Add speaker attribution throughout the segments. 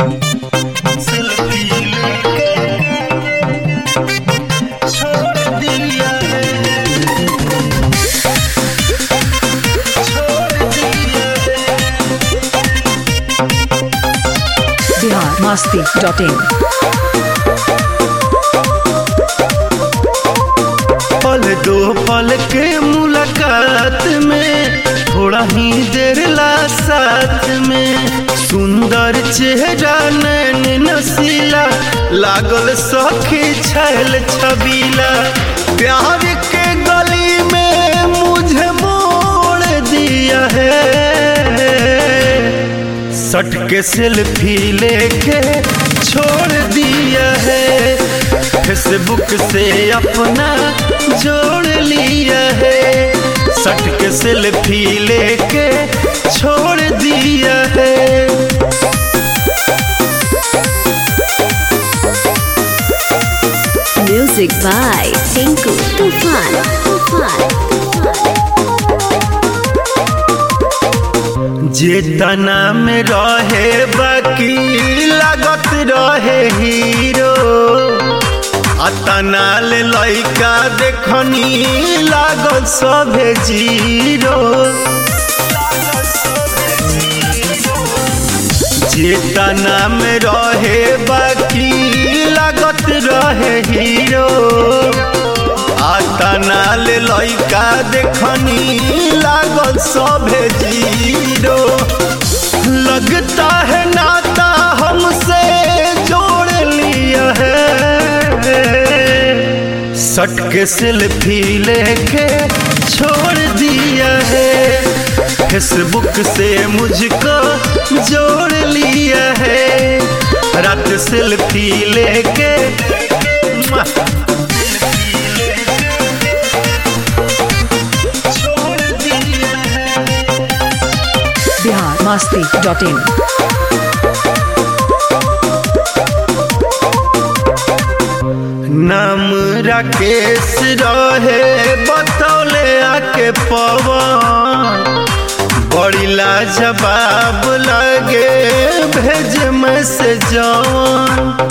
Speaker 1: Selfie लेके छोड़ दिया है छोड़ दिया है
Speaker 2: बिहार मस्ती डॉट इन
Speaker 1: पल दो पल के मुलाकात में थोड़ा ही देर ला साथ में सुंदर चेहरा नैन नसीला लागल सखी छैल छबीला प्यार के गली में मुझे मोड़ दिया है सट के सेल्फी लेके छोड़ दिया है फेसबुक से अपना जोड़ लिया है सट के सेल्फी लेके छोड़ दिया है
Speaker 3: Music by Tinku Tufan. Tufan.
Speaker 1: जे तना में रहे बाकी लागत रहे हीरो अतना ले लइका देखनी लागत सभे जीरो जे तना में रहे बाकी लागत रहे हीरो आतना ले लइका देखनी लागल सभे जीरो लगता है नाता हमसे जोड़ लिया है सट के सेल्फी लेके छोड़ दिया है फेसबुक से मुझको जोड़ लिया है रात सेल्फी लेके मुआ। छोड़ दिया है
Speaker 2: बिहार मस्ती डॉट इन
Speaker 1: नाम राकेश रहे बतौले आके पवन बड़ी लाजवाब लगे भेज में से जवन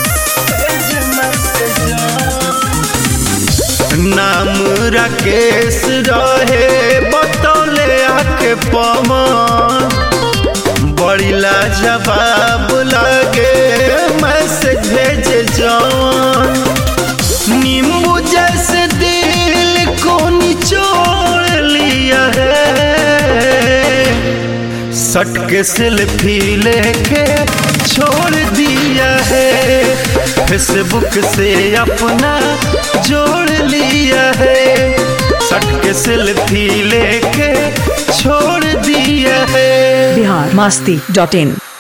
Speaker 1: नाम राकेश रहे बतौले आके पवन बड़ी लाजवाब लगे मैसेज भेजे जवन नींबू जैसे दिल को निचोड़ लिया है सट के सेल्फी लेके छोड़ दिया है फेसबुक से अपना जोड़ लिया है सट के सेल्फी लेके छोड़ दिया है
Speaker 2: बिहार मस्ती डॉट इन